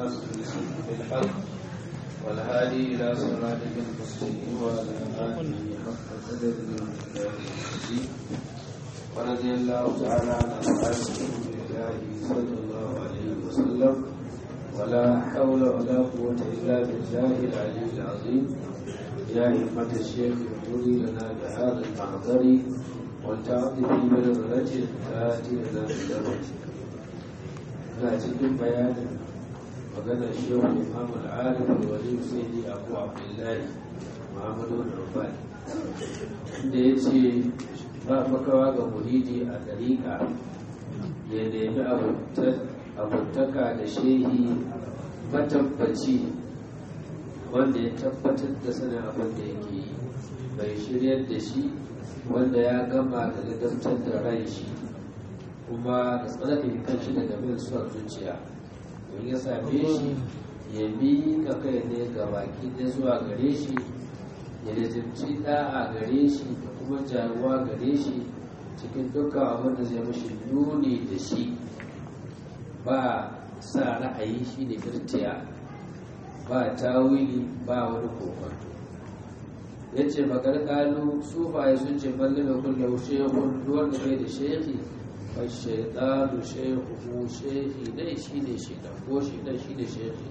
والناصر بالحق والهادي إلى صراطك المستقيم وعلى آله حق قدر المجيد ورضي الله تعالى عن أصحاب رسول الله صلى الله عليه وسلم ولا حول ولا قوة إلا بالله العلي العظيم يا همة الشيخ اغفري لنا بهذا المحضر والتعطي بنظرة تأتي لنا بدرجة لا cikin bayanin maganar shehu imam al'arif alwali sayyidi abu abdullahi muhammadu rufai da ya ce ba makawa ga muhidi a dariƙa ya nemi abutaka da shehi matabbaci wanda ya tabbatar da sanin abin da yake yi bai shiryar da shi wanda ya gama da ladabtar da ran shi kuma da tsarkake kanshi daga bin suwar zuciya don ya same shi ya bi ka kai ne ga baki ne zuwa gare shi ya lizimci da'a gare shi da kuma jaruwa gare shi cikin dukkan abin da zai mashi nuni da shi ba sa ra'ayi shi ne firtiya ba tawili ba wani kokonto ya ce magargalu sufaye sun ce mallame kullum shehun duwar da bai da shehi fashaitanu shehu shehi dai shi ne shi da ko shi da shi ne shehi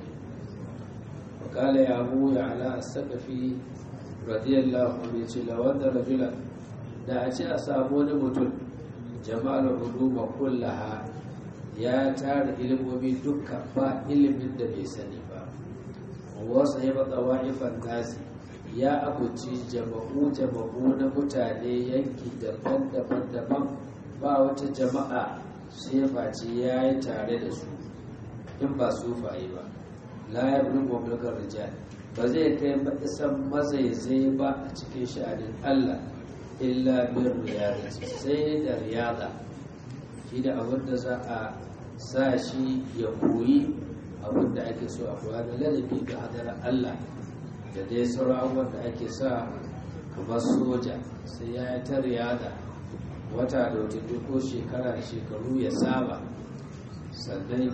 wakala ya abu ya ala sakafi radiyallahu anhu ce la wanda rajula da a ce a samu wani mutum jama'ar uluma kullaha ya tara ilimomi dukka ba ilimin da bai sani ba wasu ya bata wa'ifan nasi ya abuci jama'u jama'u na mutane yanki daban-daban daban ba wata jama'a sai face ya yi tare da su in ba su faye ba la ya bi mulkar rijal ba zai kai isan mazaizai ba a cikin sha'anin Allah illa bin riyada sai da riyada shi da abin da za a sa shi ya koyi abin da ake so a koya da ladabi ga hadarar Allah da dai sauran abubuwan da ake sa kamar soja sai ya yi ta riyada wata da wata ko shekara da shekaru ya saba sannan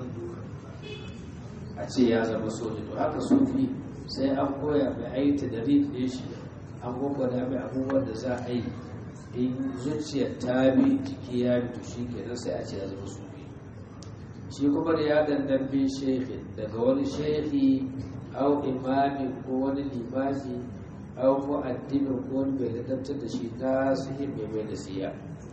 a ce ya zama soja to haka sufi sai an koya mai aita da riƙe shi an gwagwada mai abubuwan da za a yi in zuciyar ta bi jiki ya bi to shi kenan sai a ce ya zama sufi shi kuma da ya dandan bin shehin daga wani shehi au imamin ko wani limami au mu'addimin ko wani bai ladabtar da shi ta sihin mai mai da siya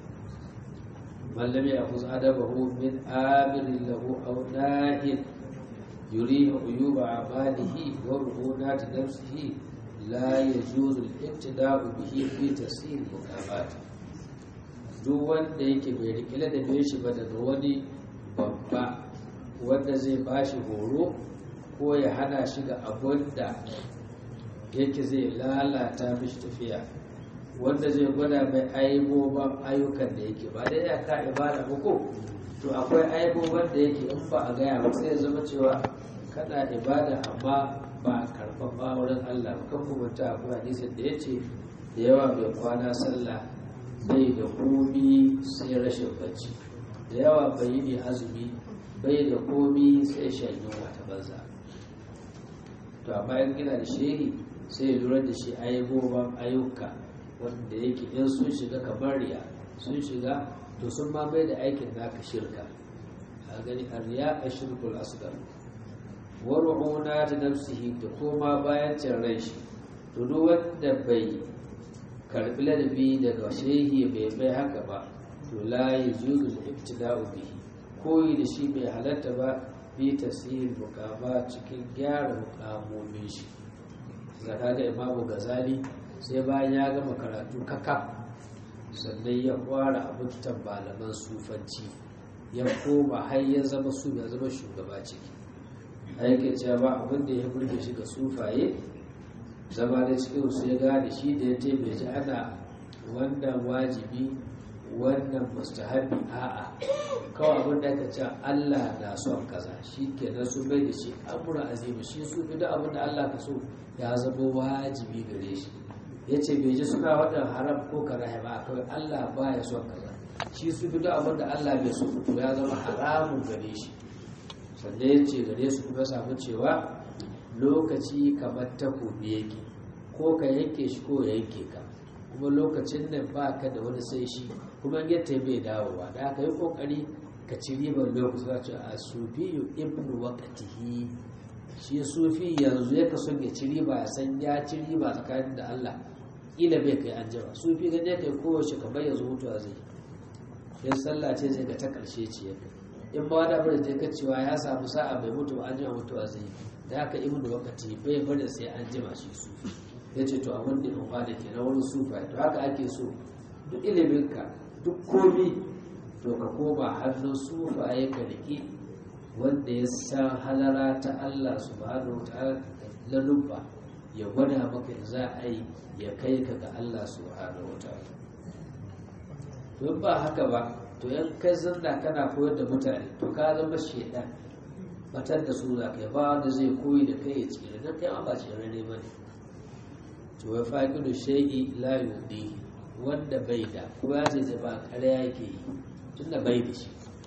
من لم يأخذ أدبه من آمر له أو ناهٍ يريه عيوب أعماله ورهونات نفسه لا يجوز الابتداء به في تسهيل المقامات duk wanda yake bai rikile da bai shi ba daga wani babba wanda zai ba shi horo ko ya hana shi ga abin da yake zai lalata mishi tafiya wanda zai gwada mai aibobin ayyukan da yake ba dai ya ka ibada ba ko to akwai aibobin da yake in ba a gaya ba sai ya zama cewa kana ibada amma ba a karɓar ba wurin Allah ba kan kuma ta akwai hadisin da ya ce da yawa bai kwana sallah bai da komi sai rashin bacci da yawa bai yi ne azumi bai da komi sai shan yunwa ta banza to amma in gina da shehi sai ya lura da shi aibobin ayyuka wanda yake in sun shiga kamar riya sun shiga to sun ma bai da aikin naka shirka a gani a riya a shirkul asgar waru'una da nafsihi da koma bayan can rai shi to duk wanda bai karbi ladabi daga shehi bai bai haka ba to la yajuzu al-ibtida'u bihi koyi da shi bai halatta ba bi tasir mukama cikin gyara mukamomin shi zaka da imamu gazali sai bayan ya gama karatu kaka sannan ya kwara abutan malaman sufanci ya koma har ya zama su ya zama shugaba ciki aike cewa ba abin da ya burge shi ga sufaye zama da cikin su ya gane shi da ya taibe ji ana wannan wajibi wannan mustahabi a'a kawai abin da aka ce Allah na son kaza shi ke nan su bai da shi amura azimi shi su fi da abin da Allah ka so ya zama wajibi gare shi ya ce bai ji suna waɗanda haram ko karahe ba kawai Allah ba ya son kaza shi su fi da abin da Allah bai so to ya zama haramun gare shi sannan ya ce gare su kuma samu cewa lokaci kamar takobi yake ko ka yanke shi ko ya yanke ka kuma lokacin nan ba ka da wani sai shi kuma yadda bai dawowa da aka yi kokari ka ci ribar lokaci za ce a sufiyu ibnu waqtihi shi sufi yanzu ya kaso ya ci riba ya san ya ci riba tsakanin da Allah kila bai kai an jima sufi ga ne kai kowace kamar yanzu mutuwa zai in sallah ce zai ga ta karshe ce ya in ba da bari je ka cewa ya samu sa'a bai mutu ba an jima mutuwa zai da haka ibnu waqti bai bari sai an jima shi sufi ya ce to abin da in da ke na wani sufa to haka ake so duk iliminka duk komi to ka koma hannun sufaye ka riƙe wanda ya san halara ta Allah subhanahu wa ta'ala lalubba ya gwada maka da za a yi ya kai ka ga Allah subhanahu wa ta'ala to ba haka ba to yan kai zanna kana koyar da mutane to ka zama shedan batar da su za kai ba wanda zai koyi da kai ya tsira dan kai ma ba tsira ne bane to ya faqidu shay'i la yudi wanda bai da ko ya ce ba ƙarya yake yi tunda bai da shi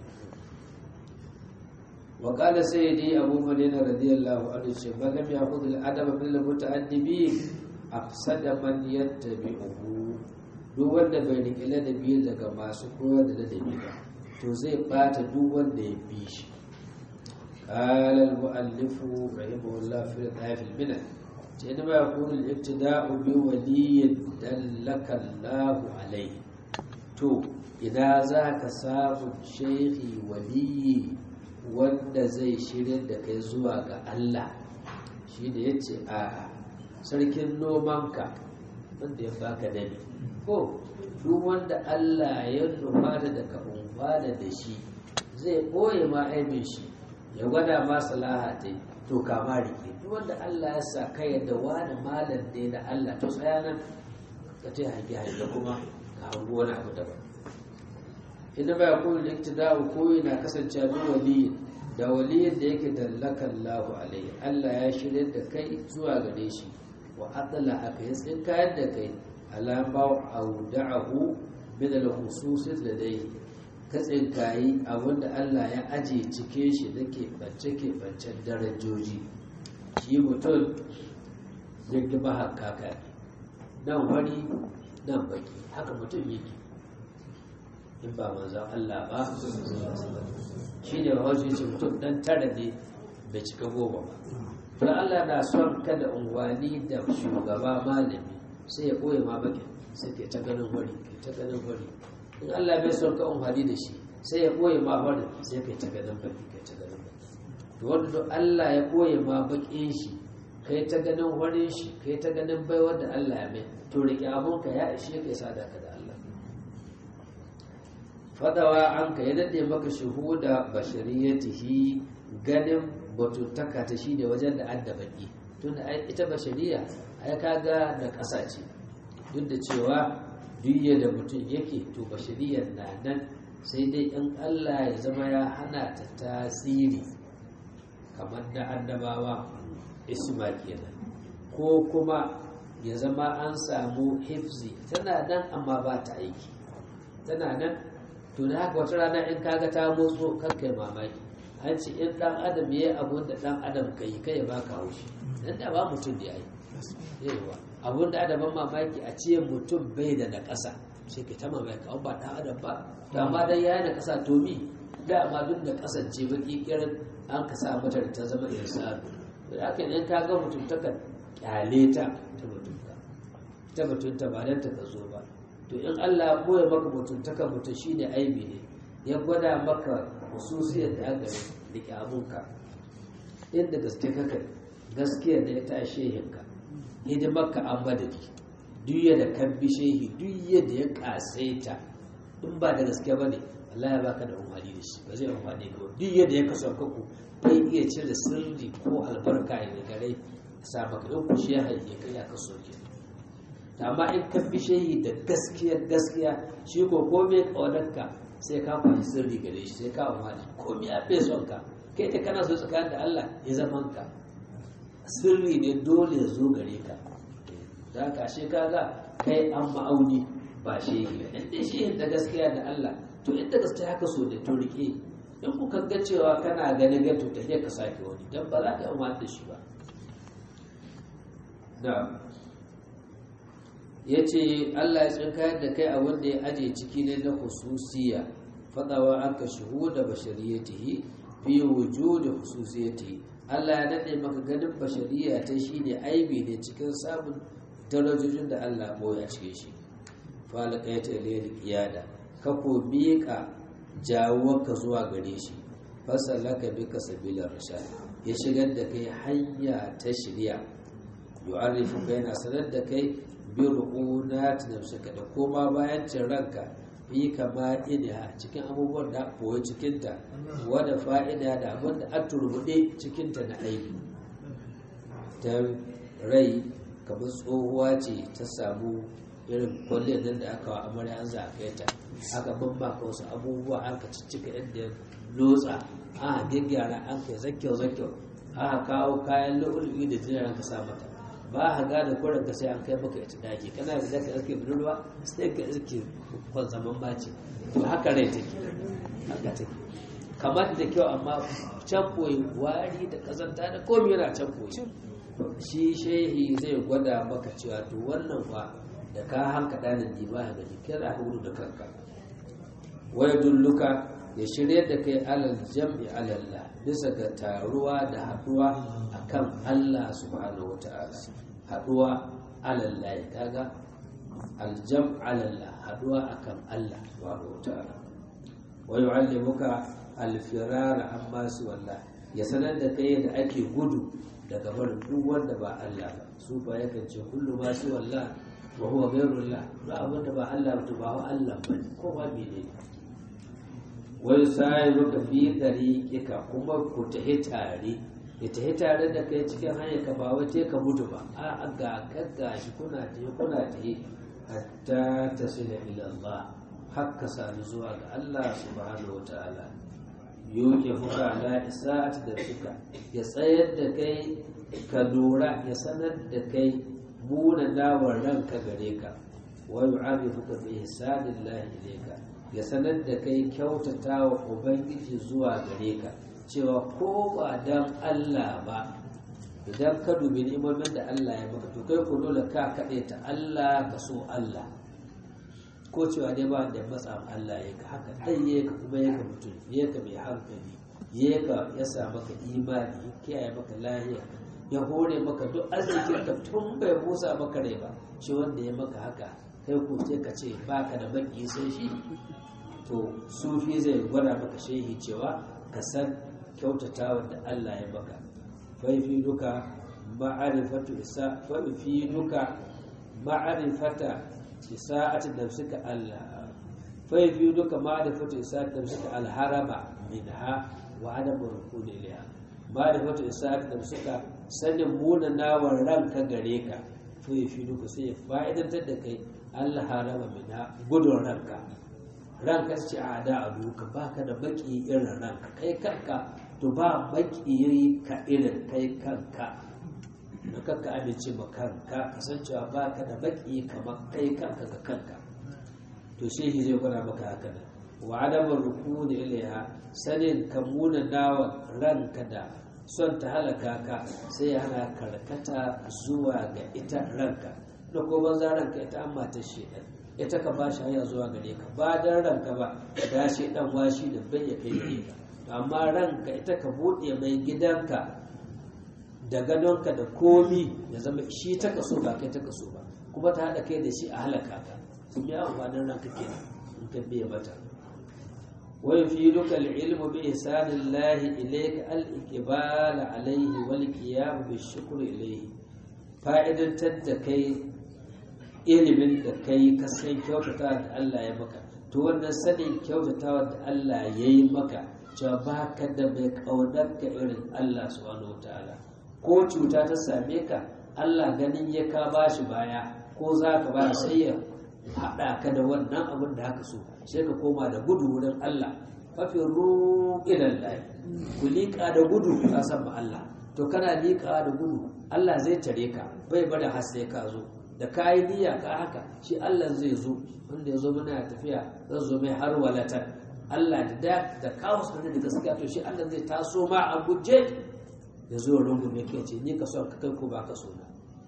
وقال سيدي أبو مدينة رضي الله عنه من لم يأخذ الأدب من المتأدبين أقصد من يتبعه duk wanda bai riƙe ladabi daga masu koyar da ladabi ba to zai ɓata duk wanda ya bi shi قال المؤلف رحمه الله في الآية في المنى إنما يكون الابتداء بولي دلك الله عليه تو إذا ذاك صاب شيخ ولي wanda zai shirya da kai zuwa ga Allah shi da ya ce a sarkin nomanka wanda ya baka dani ko duk wanda Allah ya nufa da ka umfana da shi zai ɓoye ma aibin shi ya gwada ma salaha ta to kama rike duk wanda Allah ya sa kai yadda wani malam ne na Allah to tsaya nan ka ce hange hange kuma ka hango wani abu daban inda ba yakunu liktida'u ko yana kasance bi waliyin da waliyin da yake dallaka Allahu alaihi Allah ya shirya da kai zuwa gare shi wa adala aka yi tsinkayar da kai alama auda'ahu min al-khusus ladayhi ka tsinkayi abinda Allah ya aje cike shi da ke bance ke bancen darajoji shi mutum zai ba haka nan wani nan baki haka mutum yake in ba manzan Allah ba shi ne wajen ce mutum dan tara ne bai cika goma ba to Allah na son kada unguwani da shugaba malami sai ya ɓoye ma bakin sai ke ta ganin wari ke ta ganin wari in Allah bai son ka unguwani da shi sai ya ɓoye ma wari sai ke ta ganin baki ke ta ganin baki to wanda Allah ya ɓoye ma bakin shi kai ta ganin warin shi kai ta ganin baiwar da Allah ya mai to riƙe abunka ya ishe kai sadaka da Allah fadawa an ka ya daɗe maka shuhuda bashariyatihi ganin batuttaka ta shi ne wajen da adda baki tun ita bashariya ai kaga da ƙasa ce duk da cewa duk da mutum yake to bashariyar na nan sai dai in Allah ya zama ya hana ta tasiri kamar da annabawa isma kenan ko kuma ya zama an samu hifzi tana nan amma ba ta aiki tana nan to da haka wata rana in kaga ta motso kai mamaki an ce in dan adam ya yi abun da dan adam ka yi kai ba ka haushi dan da ba mutum da ya yi yawa abun da adaban mamaki a ce mutum bai da na ƙasa sai ka ta mamaki an ba dan adam ba to amma dan ya yi na ƙasa to mi da amma duk da kasance ba kikirin an ka sa mata da ta zama insanu da haka in ka ga mutum ta kan kyale ta ta mutunta ta mutunta ba dan ta zo ba to in Allah ya koya maka mutuntaka mutum shi ne aibi ne ya gwada maka hususiyar da aka rike abunka inda gaske kaka gaskiyar da ya ta shehinka hidimarka an madadi duk yadda kan bi shehi duk yadda ya kasaita in ba da gaske ba ne Allah ya baka da umarni da shi ba zai amfani ga duk yadda ya kasa kaku bai iya cire sirri ko albarka ya gare sa maka in ku shi ya haife kai ya kaso kenan amma in ka fi shehi da gaskiya gaskiya shi ko komai ƙaunarka sai ka kwashi sirri gare shi sai ka amfani komai a fi son ka kai ta kana so tsakanin da Allah ya zaman ka sirri ne dole ya zo gare ka da ka shi kaga kai an ma'auni ba shehi ba in dai shehi da gaskiya da Allah to inda gaskiya haka so da to rike in kuka ga cewa kana ganin gato ta ka sake wani don ba za ka yi da shi ba da ya ce allah ya tsinkayar da kai a wanda ya aje ciki ne na hususiya fadawa an ka da bashariyatihi fi wujudi hususiyatihi allah ya daɗe maka ganin bashariya ta shi ne aibi ne cikin samun darajojin da allah boya cikin shi falaka ya tale kiyada ka ko miƙa jawonka zuwa gare shi fasalaka bika sabilar rashad ya shigar da kai hanya ta shirya yu'arrifu baina sanar da kai bi ru'unat nafsika da koma bayan cin ranka fi kama ina cikin abubuwan da koyi cikin ta wada fa'ida da abin da an turbude cikin ta na aiki ta rai kamar tsohuwa ce ta samu irin kwalliyar nan da aka wa amarya an za a kai ta aka bambaka wasu abubuwa aka ciccika yadda lotsa aka gyaggyara an kai zakyau zakyau aka kawo kayan lu'ulu'i da jiran ka sa mata ba a gane kurin ka sai an kai maka ita daki kana da zaka iske budurwa sai ka iske kwan zaman baci to haka rai take haka take kamar da kyau amma can koyi wari da kazanta da komai yana can koyi shi shehi zai gwada maka cewa to wannan fa da ka hanka ɗanin di ba ga jikin za ka gudu da kanka waya dulluka ya shirya da kai alal jam'i alalla bisa ga taruwa da haɗuwa akan Allah subhanahu wa ta'ala haɗuwa alalla ya kaga aljam alalla haɗuwa akan Allah subhanahu wa ta'ala wa yu'allimuka alfirara amma su wallah ya sanar da kai da ake gudu daga barin duk wanda ba Allah ba su ba yakan ce kullu ma su wallah wa huwa ghayrullah ba abin da ba Allah ba ba Allah ba ko ba mene wai sai maka fi dariqika kuma ku tahi tare ya tahi tare da kai cikin hanyar ka ba wace ka mutu ba a ga kagga shi kuna tahi kuna tahi hatta tasila ila Allah hakka sani zuwa ga Allah subhanahu wataala yoke fuka ala isa'at da suka ya tsayar da kai ka lura ya sanar da kai muna dawar ranka gare ka wa yu'arifuka bi ihsanillahi ilayka ya sanar da kai kyautata wa ubangiji zuwa gare ka cewa ko ba dan Allah ba idan ka dubi ni'imomin da Allah ya maka to kai ko dole ka kaɗe ta Allah ka so Allah ko cewa dai ba da matsa Allah ya ka haka dai ya ka kuma ya ka mutum ya ka mai hankali ya ka ya sa maka imani ya kiyaye maka lahiya ya hore maka duk arzikin ka tun bai busa maka rai ba shi wanda ya maka haka kai ko sai ka ce baka da baki sai shi to sufi zai gwada maka shehi cewa ka san kyautatawa da Allah ya maka faifi duka ma'arifatu isa faifi duka ma'arifata isa'ati nafsika Allah faifi duka ma'arifatu isa'ati nafsika alharaba minha wa adamu rukuni ilaiha ma'arifatu isa'ati nafsika sanin munanawar ranka gare ka faifi duka sai ya fa'idantar da kai Allah haraba minha gudun ranka ranka ce a da a duka ba ka da baki irin ranka kai kanka to ba baki ka irin kai kanka da kanka amince ma kanka kasancewa ba ka da baki kamar kai kanka ga kanka to shehi zai gwada maka haka nan wa adamar rukuni ilaiha sanin ka muna nawa ranka da son ta halaka ka sai ya hana karkata zuwa ga ita ranka da ko banza ranka ita amma ta shedan ita ka ba shi hanya zuwa gare ka ba dan ranka ba da shi dan washi da bai ya kai gare ka amma ranka ita ka buɗe mai gidanka da gadonka da komi ya zama shi ta kaso ba kai ta kaso ba kuma ta haɗa kai da shi a halaka ka sun yi amfanin ranka ke in ka biya mata wai fi duka ilmu bi ihsanillahi ilayka al-iqbal alayhi wal qiyam bi shukr ilayhi fa'idantar da kai ilimin da kai ka san kyautata da Allah ya maka to wannan sanin kyautatawa da Allah ya yi maka cewa ba ka da mai ƙaunar ka irin Allah subhanahu wa ta'ala ko cuta ta same ka Allah ganin ya ka ba shi baya ko za ka ba sai ya haɗa ka da wannan abin da haka so sai ka koma da gudu wurin Allah mafi ruƙinan layi ku liƙa da gudu ka san ma Allah to kana liƙa da gudu Allah zai tare ka bai bada har sai ka zo da ka yi niyya ka haka shi Allah zai zo wanda ya zo mana tafiya zan zo mai har walatan Allah da da da kawo sanin da gaskiya to shi Allah zai taso ma a guje ya zo rungume ke ce ni ka son ka kai ko ba ka so na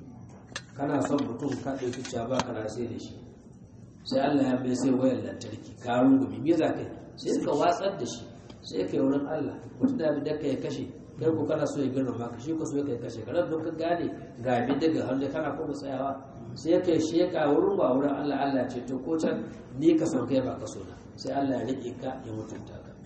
kana son mutum ka ɗauki cewa ba ka sai da shi sai Allah ya mai sai wayar lantarki ka rungume me za ka yi sai ka watsar da shi sai ka yi wurin Allah mutum da da ka ya kashe kai ko kana so ya girma maka shi ko so ya kashe ka ran ka gane ga abin daga hannu kana kuma tsayawa sai ka yi sheka wurin ba wurin Allah Allah ce to ko can ni ka son kai ba ka so na sai Allah ya rike ka ya mutunta ka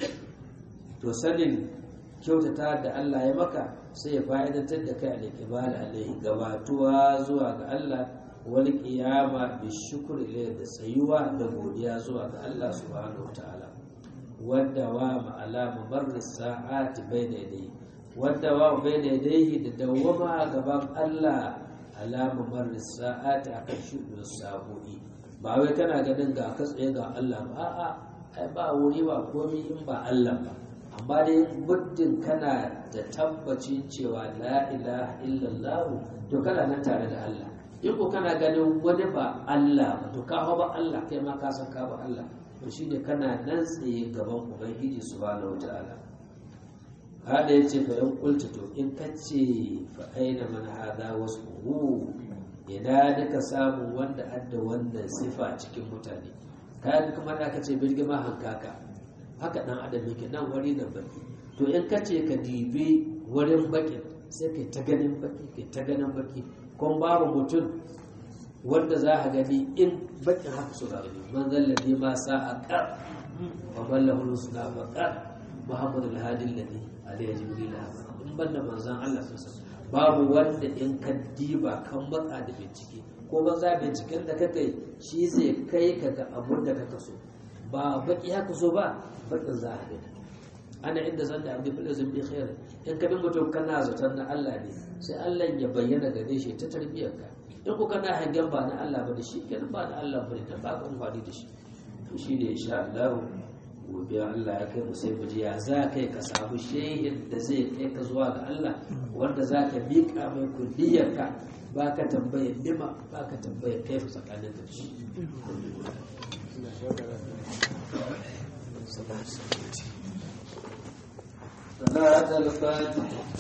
to sanin kyautata da Allah ya maka sai ya fa'idantar da kai al-iqbal alaihi gabatuwa zuwa ga Allah wal qiyama bi shukri ilayhi da tsayuwa da godiya zuwa ga Allah subhanahu wataala wadda wa ma'ala mubarris sa'ati bayna yadayhi wadda wa bayna yadayhi da dawama gaban Allah ala mubarris sa'ati akan shudu sa'o'i ba wai kana ganin ga ka tsaye ga Allah ba a'a ai ba wuri ba komai in ba Allah ba amma dai muddin kana da tabbacin cewa la ilaha illallah to kana nan tare da Allah in ko kana ganin wani ba Allah ba to ka ba Allah kai ma ka san ka ba Allah to shine kana nan tsaye gaban ubangiji subhanahu wataala hada yace fa yan kulta to in kace fa aina man hada wasfuhu ina duka samu wanda adda wannan sifa cikin mutane kayan kamar da aka ce birgima hankaka haka dan adam yake nan wari da baki to in ka ce ka dibi wurin bakin sai kai ta ganin baki kai ta ganin baki kun babu mutum wanda za a gani in bakin haka su rabu man zallabi ma sa a kar wa mallahu suna bakar muhammadu alhadi alladhi alayhi jibril in banda manzon Allah sallallahu babu wanda in ka diba kan matsa da bincike ko ba za binciken da kake shi zai kai ka ga abun da kaka so ba baki haka so ba bakin za a gani ana inda zan da abin filin zumbi khair in ka bin mutum kana zaton na Allah ne sai Allah ya bayyana gare shi ta tarbiyyar ka in ku kana hangen ba na Allah ba da shi kenan ba na Allah ba ne da ba ka amfani da shi to shi ne insha Allah gobe Allah ya kai mu sai mu ji ya za kai ka samu shehin da zai kai ka zuwa ga Allah wanda za ka miƙa mai kulliyar ka ba ka tambayar nima ba ka tambayar kai tsakanin da shi صلاة الفاتح